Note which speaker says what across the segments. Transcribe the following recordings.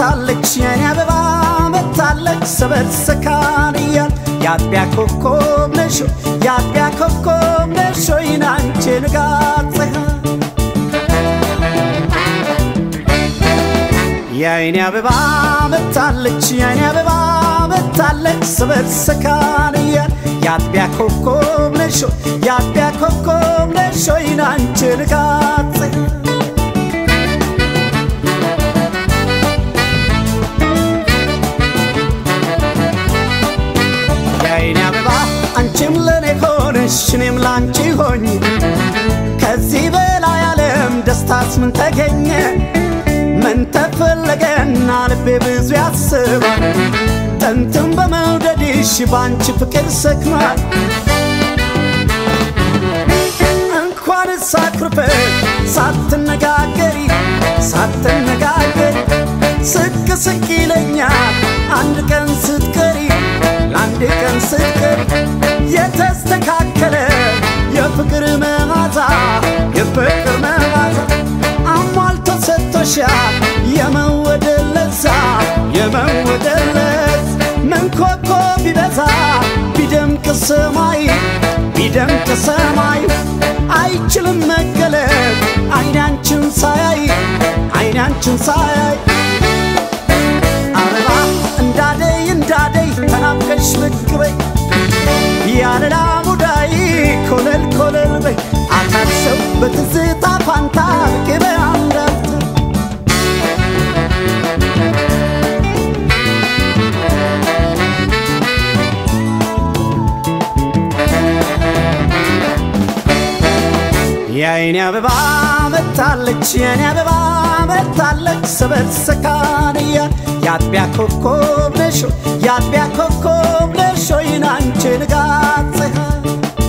Speaker 1: መታለች የኔ አበባ መታለች ሰበር ሰካን እያል የአጥቢያ ኮከብ ነሽ የአጥቢያ ኮከብ ነሽ ወይን አንቺ ንጋት ፀሐይ የአይኔ አበባ መታለች የአይኔ አበባ መታለች ሰበር ሰካን እያል የአጥቢያ ኮከብ ነሽ የአጥቢያ ኮከብ ነሽ ወይን አንቺ ንጋት ፀሐይ የአይኔ አበባ አንቺም ለኔ ሆነሽ እኔም ላንቺ ሆኝ ከዚህ በላይ ዓለም ደስታስ ምን ተገኘ? ምን ተፈለገና ልቤ ብዙ ያስባል ጥንትም በመውደድሽ ባንቺ ፍቅር ሰክኗል እንኳን ሳኩርፈ ሳትነጋገሪ ሳትነጋገሪ ስቅ ስቅ ይለኛል አንድ ቀን ስትቀሪ ለአንድ ቀን ስትቀሪ የተስተካከለ የፍቅር መዓዛ የፍቅር መዓዛ አሟልቶ ሰጥቶሻል የመወደድ ለዛ የመወደድ ለዛ ምን ኮከብ ቢበዛ ቢደምቅ ሰማይ ቢደምቅ ሰማይ አይችልም መገለጥ አይናንችን ሳያይ አይናንችን ሳያይ አበባ እንዳደይ እንዳደይ ተናፍቀሽ ብቅ በይ ያለላ ሙዳይ ኮለል ኮለል በይ አካል ሰው በትዝታ ፋንታ ብቅ በይ አንዳፍታ የአይኔ አበባ መታለች የኔ አበባ መታለች ሰበር ሰካንያ የአጥቢያ ኮከብ ነሽ የአጥቢያ ኮከብ ነሽ ወይን አንቺ ንጋት ፀሐይ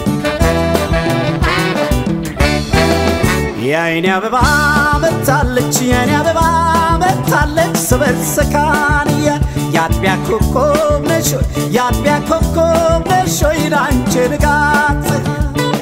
Speaker 1: የአይኔ አበባ መታለች የኔ አበባ መታለች ሰበር ሰካንያ የአጥቢያ ኮከብ ነሽ የአጥቢያ ኮከብ ነሽ ወይን አንቺ ንጋት ፀሐይ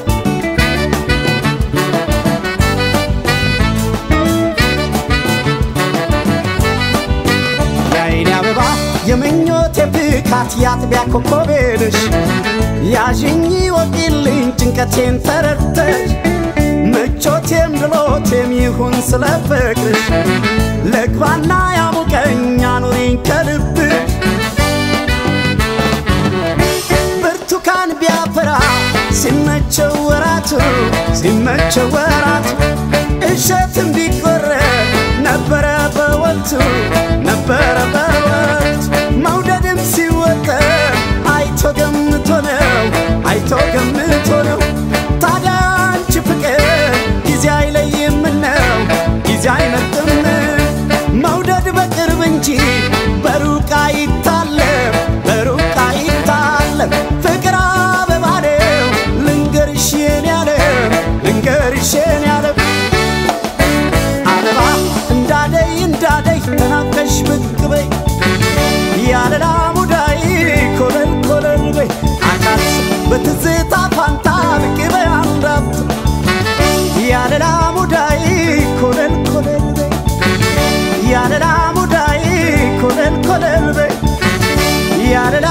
Speaker 1: የአይኔ አበባ የምኞቴ ፍካት የአጥቢያ ኮከቤ ነሽ ያዥኝ ወቂልኝ ጭንቀቴን ተረድተሽ ምቾቴም ድሎቴም ይሁን ስለ ፍቅርሽ ለግባና ያሙቀኝ አኑሪኝ ከልብሽ ብርቱካን ቢያፈራ ሲመቸው ወራቱ ሲመቸው ወራቱ እሸትም ቢቆረጥ ነበረ በወቅቱ ነበረ በወቅቱ መውደድም ሲወጠር አይቶ ገምቶ ነው አይቶ ገምቶ ነው ታዲያ አንቺ ፍቅር ጊዜ አይለይም ነው ጊዜ አይመርጥም መውደድ በቅርብ እንጂ በሩቅ አይታለም በሩቅ አይታለም ፍቅር አበባ ነው ልንገርሽ የኔ ዓለም ልንገርሽ የኔ ዓለም አበባ እንዳደይ እንዳደይ ተናፍቀሽ ብቅ በይ ያለላ ሙዳይ ኮለል ኮለል በይ አካል በትዝታ ፋንታ ብቅ በይ አንድ አፍታ ያለላ ሙዳይ ኮለል ኮለል በይ ያለላ ሙዳይ ኮለል ኮለል በይ ያለላ